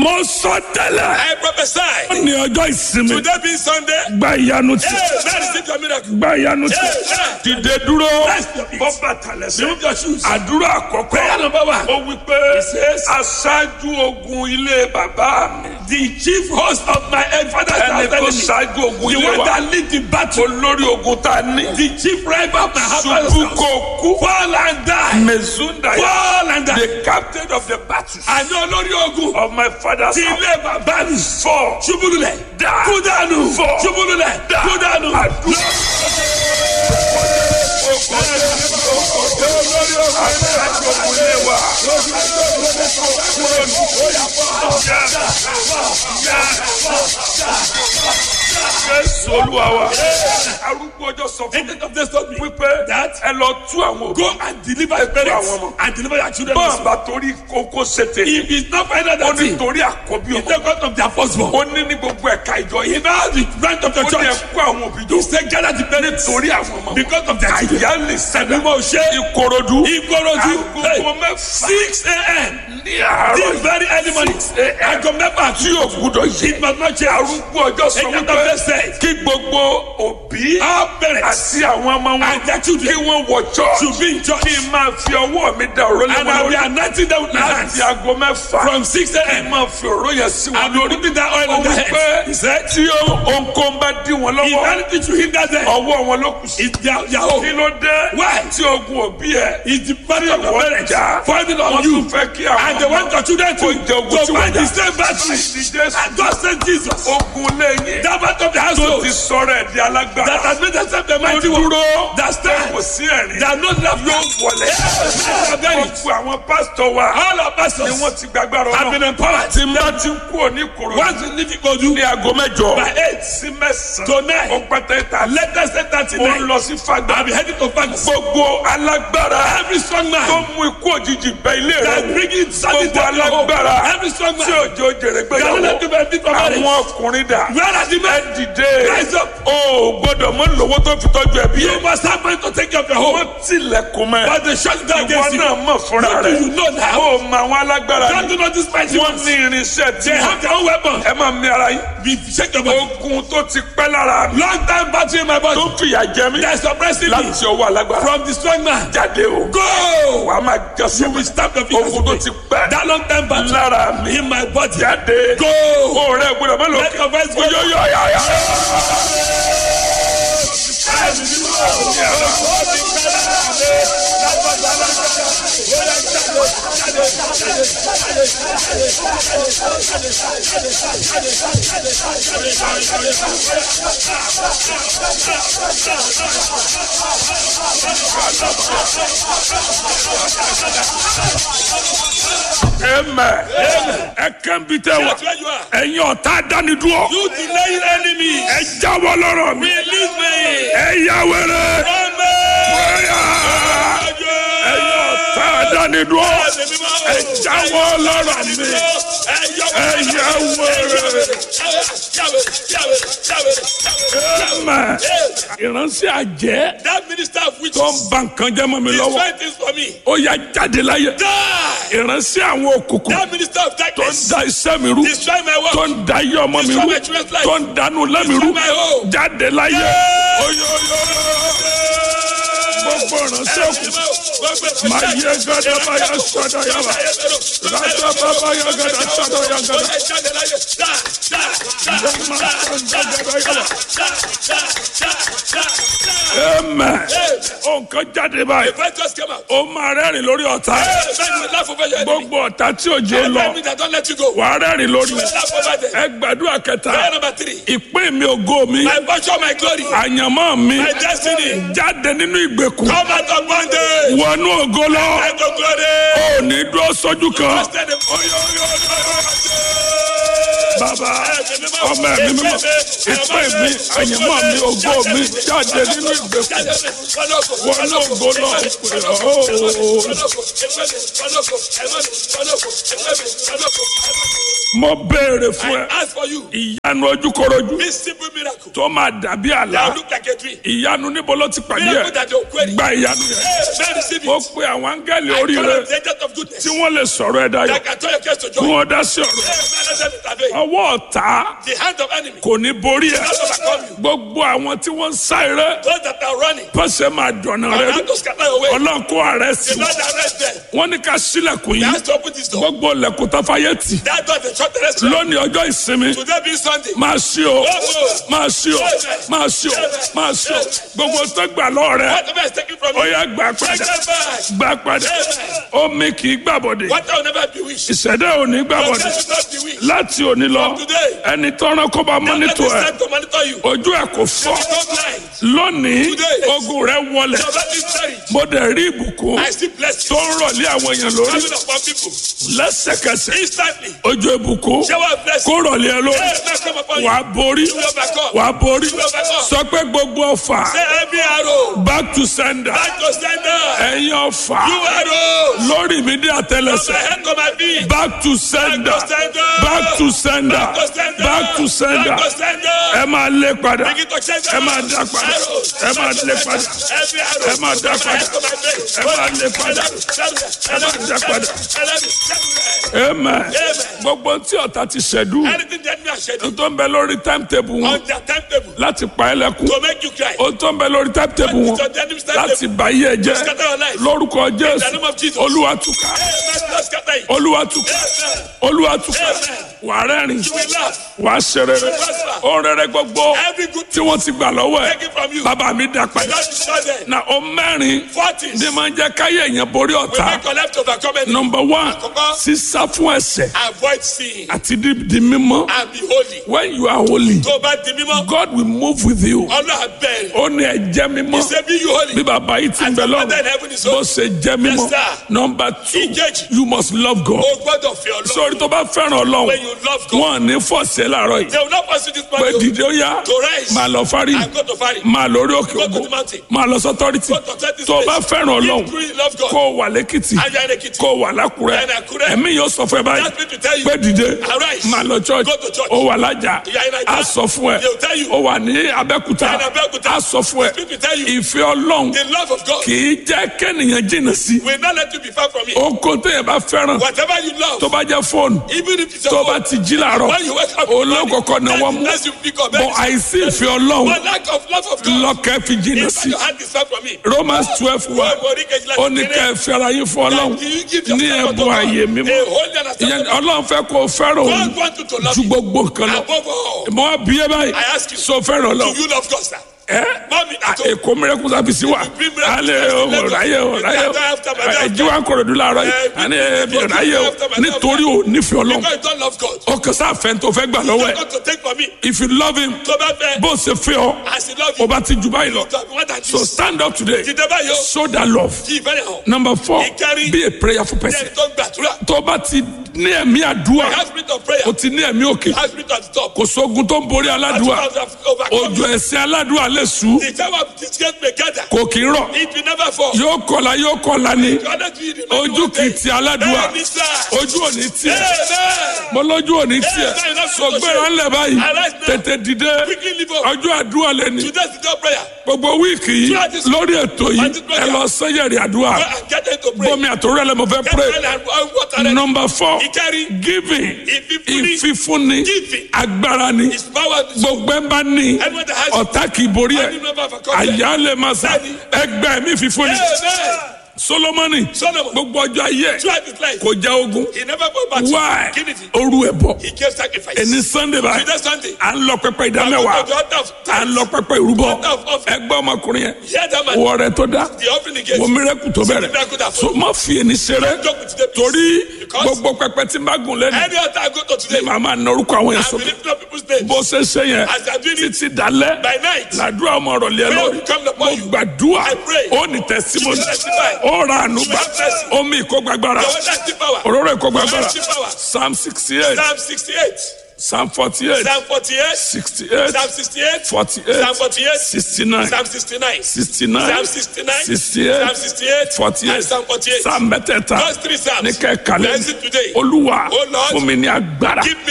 mo sọ tẹ́lẹ̀ I prophesy. ní ọjọ́ ìsinmi Today being Sunday. gba ìyanu tí Hey, man, receive your miracle. gba ìyanu tí Amen. dìde dúró Rest your feet. bọ́ bàtà lẹ́sẹ̀ Remove your shoes. àdúrà àkọ́kọ́ Prayer number one. ó wí pé says- aṣáájú ogun ilé bàbá mi The chief host of my father's ẹni house tó enemy. ṣáájú ogun The ilé one wa that lead the battle. olórí ogun tá a ní The chief rival of my father's ṣubú house. kò kú Fall and die. mezunda Fall and die. the captain of the battle Àní olórí ogun. of my father's Ti house ilé bàbá mi. four Ṣubúlulẹ̀. Die. Kú dànù. Four. Ṣubúlulẹ̀. Die. Kú dànù. àdúrà. Aṣáájú ogun ilé wa. Jésù olúwa wa. Arúgbó ọjọ́ sọ fún mi Angel of death told me wípé that ẹ lọ tú àwọn òbí. go and deliver your àwọn parents ọmọ. and deliver your children. Bọ́ọ̀ also. bá torí kókó ṣètè. If it's not find out Ó that ní thing, torí àkọ́bí it's ọmọ. the God of their firstborn. Ó ní ní gbogbo ẹ̀ka ìjọ yìí. In all the branch of Ó your ní church, ẹ̀kọ́ àwọn òbí jọ. he said gather the parents Torí àwọn ọmọ. because of their children. Àyà lè sẹ́dá. Ẹ̀mí mo ṣe Ìkòròdú. Ìkòròdú. Agogo mẹ́fà. Six a.m. Ní àárọ̀ This yìí. very early morning. Aago mẹ́fà Tí o gbúdọ̀ yé. It must not change. Arúgbó ọjọ́ sọ Angel of wípé death said, kí gbogbo òbí Our parents àti àwọn ọmọ wọn and their children kí wọ́n wọ church. should be in church. Kí n máa fi ọwọ́ mi da òró lé And wọn I will be lórí. anointing them with my hands. Láti aago mẹ́fà. From six Kí n a.m. máa fi òró yẹn sí wọn And be lórí. putting that oil Ó on their wí head. pé He said, tí ohunkóhun bá dí wọn if lọ́wọ́ anything should hinder them, ọwọ́ wọn ló kù sí. it's their, their Kí own. ló dé? Why? Tí ogun òbí ẹ̀. It's the burden of your Wọ́n parents jà. falling Wọ́n on you. tún fẹ́ kí àwọn And they want your children to, Kó jẹ ogun to tí wọ́n fight jà. the same battle. Láìsí Jésù. And God sent Jesus. Ogun lẹ́yìn. That part of the Tó household ti sọ̀rọ̀ ẹ̀ di alágbára. that has made themselves the Tó mighty one. dúró. That stand. Kò sí ẹ̀rín. That no love Yóò wọlé. Gbogbo àwọn pásítọ̀ wa. All our Ni pastors wọ́n ti gbàgbára have been ọ̀nà. empowered. Tí n bá ti kú òní kòrò. Once you leave Ikodu Ní aago mẹ́jọ. by eight Sí mẹ́sàn-án. to nine, Ó pẹ́tẹ́ ta. latest eight thirty Mo ń nine, lọ sí Fagbá. I'll be heading to Fagus. Gbogbo alágbára. Every strong Tó man mú ikú òjijì bẹ ilé rẹ̀. that bringing sudden Gbogbo death to your home. alágbára. Every strong Tí man òjò jèrè that will not gbéyàwó. give a bit of marriage. Àwọn ọkùnrin dà. Where are the Ẹ men? dìde. Rise up. O ò gbọ́dọ̀ mọ lówó tó fi tọ́jú ẹbí You ẹ̀. must have money to take care of your home. Wọ́n tilẹ̀kùn mẹ́. But they shut down Ìwọ against you. náà mọ̀ fúnra What do rẹ̀. you know now? O mọ àwọn alágbára Don't ni. do not despise you. Wọ́n ní irinṣẹ́ tí They have their own weapons. ẹ máa mi ara yín. Be shake your body. Ogun tó ti pẹ́ lára mi. Long time battery in my body. Tó fìyà jẹ mí. That's suppressing me Láti ọwọ́ alágbára. from the strong man. Jáde o. Go. Wàá máa You jọ́sẹ̀ will stamp your feet. Ogun tó ti pẹ́ That long time battery lára mi. in my body. Jáde. Go. O rẹ̀ gbọ́dọ̀ má lọ. Let your voice go. Oyoyoyoyo. Amen. Ẹ kàn bí tẹ wá. That's where you are. Ẹ̀yin ọ̀tá dánidúró. You delaying enemy. Ẹ jáwọ́ lọ́rọ̀ mi. Release me. Ẹ yá wẹrẹ. Run me. Bóyá. Ẹ̀yin ọ̀tá dánidúró. Ẹ jáwọ́ lọ́rọ̀ mi. Ẹ yá wẹrẹ. Amen. Ìránṣẹ́ àjẹ́ That minister of tó witches ń ba nǹkan jẹ́ mọ́ mi is lọ́wọ́. trying things for me. Ó yá jáde láyé. Die. Ìránṣẹ́ àwọn òkùnkùn That minister of tó ń darkness da iṣẹ́ mi rú. destroy my Tó work. ń da iye ọmọ mi rú. Destroy my children's life. Tó ń dànù lẹ́mi rú. Destroy my home. Jáde láyé. Yeah. Oyoyo. Gbogbo ìránṣẹ́ òkùnkùn. Máa yẹ gada báyà sọ́dọ̀ yàrá. Rádà bàbá yà gada sọ́dọ̀ yà gada. Amen. Nǹkan jáde báyìí. Fight just came out. Ó máa rẹ́rìn lórí ọ̀tá. Hey, man, you laugh over your enemy. Gbogbo ọ̀tá tí òjò lọ. Enemy that don't let you go. Wà á rẹ́rìn lórí. You laugh over them. Ẹ gbàdúrà kẹta. Prayer number three. Ìpín mi ògo mi. My portion, my glory, Àyànmọ́ mi. my destiny. Jáde nínú ìgbèkùn. Come out of one day. Wọnú ògo lọ. I go glory. Ó ní dúró sójú kan. Trusted him. Bàbá ọmọ ẹ̀mí mímọ́. Ìpín mi, àyànmọ́ mi, ògo mi. Jáde nínú ìgbèkùn. Wọnú ògo lọ. Ó. Mo béèrè fún ẹ. I ask for you. Ìyá ìyanu ojúkorojú This simple miracle. tó máa dàbí àlá That look like a dream. ìyanu níbo ló ti pàdé Miracle ẹ that you're querying. gba ìyanu yẹn Hey, man, receive ó it. pe àwọn áńgẹ́lì I orí call rẹ on the agent of goodness. tí wọ́n lè sọ̀rọ̀ ẹ̀ dayọ̀ That can turn your case to kí joy. wọ́n dá sí ọ̀rọ̀ Hey, man, let them intervene. ọwọ́ ọ̀tá The hand of enemy. kò ní borí ẹ Not overcome you. gbogbo àwọn tí wọ́n ń sá eré Those that are running. pẹ̀sẹ̀ máa dọ̀nà rẹ And how to scatter your way. ọlọ́run kó ààrẹ sí The Lord arrest them. wọ́n ní ká sílẹ̀kùn He yìí has to open this door. gbogbo lẹ̀kùn tafayé tì That door the short terrestrial. lónìí ọjọ́ ìsinmi Today being Sunday. máa ṣí o máa ṣí o máa ṣí o máa ṣí o gbogbo tó gbà lọ́ọ̀ rẹ Whatever is taken from ó you. yá gbà Take padà them back. gbà padà omi kì í gbàbọ̀dé What will never be wished. ìṣẹ̀dá ò ní Your gbàbọ̀dé case will not be wished. láti òní lọ From today. ẹni tọ́ran kó bá Let mọ́nítò this ẹ̀ time to monitor you. ojú ẹ̀ kò fọ́ Become blind. lónìí Today. ogun rẹ wọlẹ̀ Your life is buried. mo dẹ̀ rí ìbùkún I still bless tó you. ń rọ̀lé àwọn èèyàn lórí Coming upon people. lẹ́sẹ̀kẹsẹ̀ Instantly. ojú ìbùkún Shower of blessing. kó rọ̀lé ẹ lórí Hey, man, come upon you. wàá borí You will overcome. wàá borí You will overcome. sọ pé gbogbo ọfà Say every arrow. back to sender Back to sender. ẹ̀yin ọfà You arrows. lórí mi dé From my àtẹlẹsẹ̀ head to my feet. back to sender Back to sender. back to sender Back to sender. back to sender Back to sender. ẹ máa lé padà Begin to change ẹ máa dá padà ẹ máa lé padà Every arrow. ẹ máa dá From my padà head to my feet. ẹ máa lé padà ẹ máa dá padà amen gbogbo tí ọ̀tá ti ṣẹ̀dú Anything that me has said tó ń bẹ lórí timetable wọn on their timetable láti pa ẹ́ lẹ́kún to make you cry. ó tó ń bẹ lórí timetable wọn It's on the enemy's láti timetable. bá yé ẹ jẹ́ Scatter your life. lórúkọ In the jésù name of Jesus. olúwa túká Amen. Lord, scatter it. olúwa túká Amen. olúwa túká Amen. wà á rẹ́rìn You will laugh. wà á ṣe rere ó rere gbogbo Every good tí wọ́n ti gbà lọ́wọ́ ẹ̀ Take it from you. bàbá mi dá padà Lord, destroy them. na ó mẹ́rin Forties. ní máa ń jẹ́ káyé èèyàn borí We ọ̀tá make your life to overcome it. number one Àkọ́kọ́. sísá fún ẹ̀ṣẹ̀ Avoid sin àti di di mímọ́ and be holy. when you are holy Tó o bá di mímọ́, God will move with you Ọlọ́run abẹ́rẹ́. ó ní ẹ jẹ́ mímọ́ He say be you holy. bí bàbá yìí ti ń As bẹ your father in lọ́rùn heaven is bó holy. ṣe jẹ́ mímọ́ Yes, sir. number two Ìkejì. you must love God O gbọ́dọ̀ fi Ọlọ́run. sórí tó bá fẹ́ràn ọlọ́run When you love God, wọn ní fọ̀ọ̀sẹ̀ láàárọ̀ yìí they will not pursue this pé man. dìde ó yá To rise. máa lọ fárí And go to Fari. máa lórí òkè Go to ògo the mountain. máa lọ sọ́tọ́rìtì Go to thirty tó o bá states. fẹ́ràn ọlọ́run If you truly love God, kó o wà lẹ́kìtì and you are in Ekiti, kó o wà lákùrẹ́ And Àkúrẹ́. ẹ̀mí yóò sọ fún ẹ báyìí That's me to tell you. pé dìde Arise. máa lọ church Go to church. ó wà lájà You are in Naija. á sọ fún ẹ They will tell you. ó wà ní abẹ́kúta You are in Abẹ́òkúta. á sọ fún ẹ It's me to tell you. ìfẹ́ ọlọ́run The love of God kì í jẹ́ kẹ́nìyàn jìnnà sí will not let you be far from it. oko téèyàn bá fẹ́ràn Whatever you love, tó bá jẹ́ fóònù even if it's tó your bá phone, ti jí làárọ̀ when you wake up, in the morning, olókòkò náà wọ́n mú that's you pick up. bọ́ àìsí ìfẹ́ ọlọ́run But lack of love of God, lọ́kẹ́ fi jìnnà if sí your hand is far from me, Romans twelve one wọ́n wọ́n rí kejì láti ó ní ká ẹ fẹ́ra yín fún ọlọ́run That you give ní yourself ẹ̀bùn ààyè mímọ́ a holy and ìyẹn acceptable. ọlọ́run fẹ́ kó o fẹ́ràn òun God wants you to love ju him gbogbo nǹkan lọ above all. mọ abiyẹ báyìí I ask you, so fẹ́ràn Do ọlọ́run you love God, sir? ẹ Mami, I told you. èkó mìíràn sábìsì wa bring miracle alẹ́ service to Lagos. ọ̀ráyè ọ̀ráyè You can't after my doctor. ẹ̀jí wa kọ̀rọ̀dú láàárọ̀ yìí Eh, àní you ẹ̀bí can't ọ̀ráyè after my doctor. nítorí ò nífẹ̀ẹ́ ọlọ́run Because you don't love God. ọkàn sáfẹ́ tó fẹ́ gbà lọ́wọ́ You ẹ̀ got to take from me. if you love him Tó bá fẹ́, bó ṣe fẹ́ ọ as he love o you, bá ti jù báyìí lọ to have more than so this. stand up today Dìde báyìí o, show that love kí ìfẹ́ hàn. number four Ìkárí. be a prayerful person Ẹni tó ń gbàdúrà. tó bá ti ní ẹ̀mí àdúrà Have spirit of prayer. o ti ní ẹ̀mí òkè Have spirit at the top. kò sógun tó ń borí aládùúà That's what I've overcome. òjò ẹ̀sìn aládùúà lè sú The tower of disgrace may gather. kò kì í rọ̀ It will never fall. yóò kọlà yóò kọlà ni Honestly, the ojú kì í ti aládùúà Bẹ́ẹ̀ni sá. ojú ò ní tiẹ̀ Amen. mo lójú ò ní tiẹ̀ sọgbẹ́ra ńlẹ̀ báyìí tètè dìde Quickly leave up. ọjọ́ àdúrà lẹ́ni Today's the day of prayer. gbogbo wíìkì yìí lórí ètò yìí ẹ lọ sẹ́yẹ̀rì àdúrà Go and get into prayer. bọ́mi àtòrẹ́ lẹ́ mo fẹ́ Get pray well and and water them. number four Ìkárí. giving Ìfífúnni. ìfífúnni Giving. agbára ni His power is gbogbo ẹ̀ bá ní Anyone that has ọ̀tá kì í borí Any ẹ̀ member of a company. àyà lè máa sà ẹgbẹ́ mi fífúnni Amen. solomoni Solomon. gbogbo ọjọ́ ayé ẹ̀ Throughout his life, kò já ogun he never fought back. why Kí nìdí? oru ẹ̀ bọ̀ He gave sacrifice. ẹni sunday báyìí Today Sunday. à ń lọ pẹpẹ I go ìdámẹ́wàá to the altar of à ń tithes. lọ pẹpẹ ìrúbọ Altar of offering. ẹgbẹ́ ọmọkùnrin yẹn Hear that man. wọ rẹ tó dá The offering he gave. wọ mírẹ́kù tó bẹ̀rẹ̀ miracle that so má fi ẹni ṣeré Joke with the peace. torí Because gbogbo pẹpẹ tí n bá gùn lẹ́nu Any altar I go to today, màá máa na orúkọ àwọn yẹn I will sókè lift up people's names. bó ṣe ṣe yẹn As I do it títí dalẹ́ by night. làdúrà ọmọ ọ̀rọ̀ lé Prayer lórí will come upon mo you. gbàdúrà I pray. ó ní tẹsímọ́nì You will testify. ó ra àánú gbà You have mercy. omi ìkógbàgbára Your wonderful power. òróró ìkógbàgbára Your power. psalm sixty eight Psalm 68. psalm forty eight Psalm 48. sixty eight Psalm 68. forty Psalm eight 48. sixty nine Psalm 69. sixty nine Psalm 69. sixty Psalm eight 68. forty And eight Psalm 48. psalm mẹ́tẹ̀ẹ̀ta Those three Psalms. ní kẹ́kàlẹ́ Bless it today. olúwa Oh Lord. fún mi ní agbára Give me power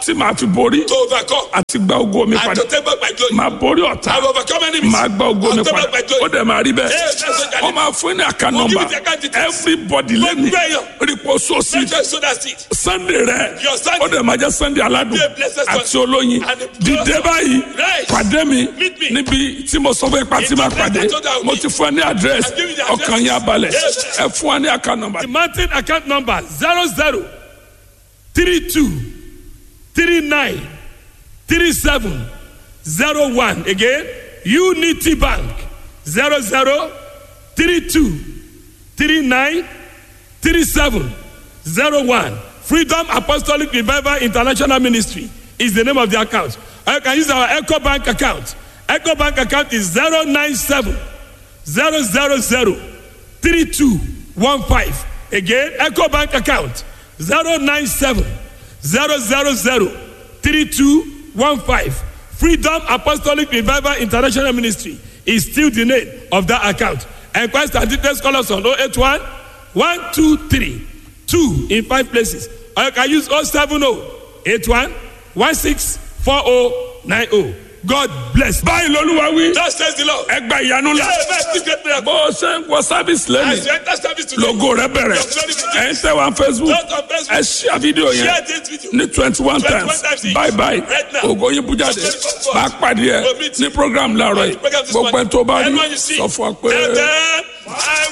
tí màá fi borí to overcome àti gba ogo mi and padà to take back my glory. màá borí ọ̀tá I will overcome enemies. màá gba ogo mi I'll take padà back my ó glory. dẹ̀ máa rí bẹ́ẹ̀ Yes, that's what I wọ́n máa fún ní àká nọ́mbà give you the account details. everybody lẹ́nu Gbogbo èèyàn. rípo sósì Make sure you sow that seed. sunday rẹ Your Sunday. ó dẹ̀ máa jẹ́ sunday aládùn Be a blessed àti Sunday. olóyin And the dìde blessed- báyìí Right. pàdé mi Meet me. níbi tí mo sọ fún ipa tí In máa the place pàdé I told you I would mo meet. ti fún ẹ ní àdírẹ́sì I've given you the ọkàn address. yẹn abalẹ̀ Yes. ẹ fún wa ní àká nọ́mbà. The mountain account number zero zero three two three nine three seven zero one again Unity Bank zero zero three two three nine three seven zero one Freedom Apostolic Revival International Ministry is the name of the account. Or you can use our Echo Bank account. Echo Bank account is zero nine seven zero zero zero three two one five again eco bank account zero nine seven zero zero zero three two one five freedom apostolic revival international ministry is still the name of that account enquest and details call us on oh eight one one two three two in five places or you can use oh seven oh eight one one six four oh nine oh god bless. báyìí lolúwa wí Thus says the Lord. ẹ gba ìyanu la Hey, man, this great miracle. bó o ṣe ń wọ sábìsì lẹ́nu As you enter service today, logo rẹ bẹ̀rẹ̀ ẹ ń tẹ wa facebook Not on Facebook. ẹ ṣíà fídíò yẹn share this video. ní twenty one 21 times times each. bye bye Right now. ògo yín bú jáde Just máa pàdé ẹ We'll meet ní program láàárọ̀ yìí Program this gbogbo ẹ morning. tó bá rí Everyone you see. sọ fún wa pé. Tell them, I